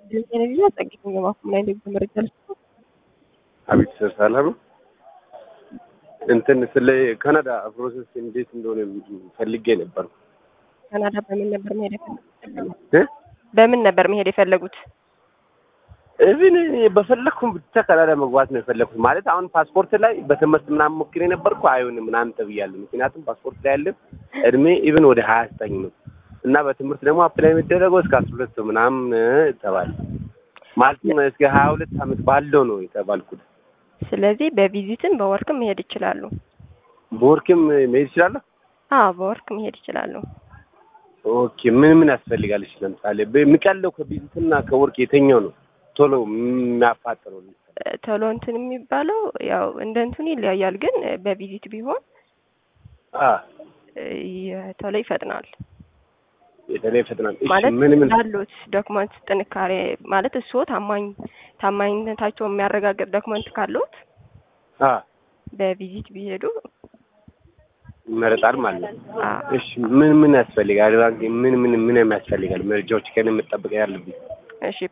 ቴሌቪዥን አጸግኝ የማኩም ላይ ንግድ መረጃ ልስጥ አቤት ሰር ሰላም ነው። እንትን ስለ ካናዳ ፕሮሰስ እንዴት እንደሆነ ፈልጌ ነበር። ካናዳ በምን ነበር መሄድ የፈለጉት? እ በምን ነበር መሄድ የፈለጉት? እዚህ በፈለግኩም ብቻ ካናዳ መግባት ነው የፈለግኩት። ማለት አሁን ፓስፖርት ላይ በትምህርት ምናምን ሞክሬ ነበርኩ አይሆንም ምናምን ተብያለሁ። ምክንያቱም ፓስፖርት ላይ ያለ እድሜ ኢቭን ወደ ሀያ ዘጠኝ ነው እና በትምህርት ደግሞ አፕላይ የሚደረገው እስከ አስራ ሁለት ምናምን ተባለ። ማለትም እስከ ሀያ ሁለት አመት ባለው ነው የተባልኩት። ስለዚህ በቪዚትም በወርክም መሄድ ይችላሉ። በወርክም መሄድ ይችላለሁ። አዎ በወርክ መሄድ ይችላሉ። ኦኬ ምን ምን ያስፈልጋል? እሺ ለምሳሌ የሚቀለው ከቪዚትና ከወርክ የተኛው ነው ቶሎ የሚያፋጥነው? ቶሎ እንትን የሚባለው ያው እንደ እንትኑ ይለያያል፣ ግን በቪዚት ቢሆን አ ቶሎ ይፈጥናል። የተለየ ፈጥናል። እሺ ማለት ምን ምን ያሉት ዶክመንት ጥንካሬ ማለት እሱ ታማኝ ታማኝነታቸው የሚያረጋግጥ ዶክመንት ካሉት አ በቪዚት ቢሄዱ ይመረጣል ማለት ነው። አ እሺ ምን ምን ያስፈልጋል? ባንክ ምን ምን ምን የሚያስፈልጋል? መረጃዎች ከእኔ መጠበቅ ያለብኝ እሺ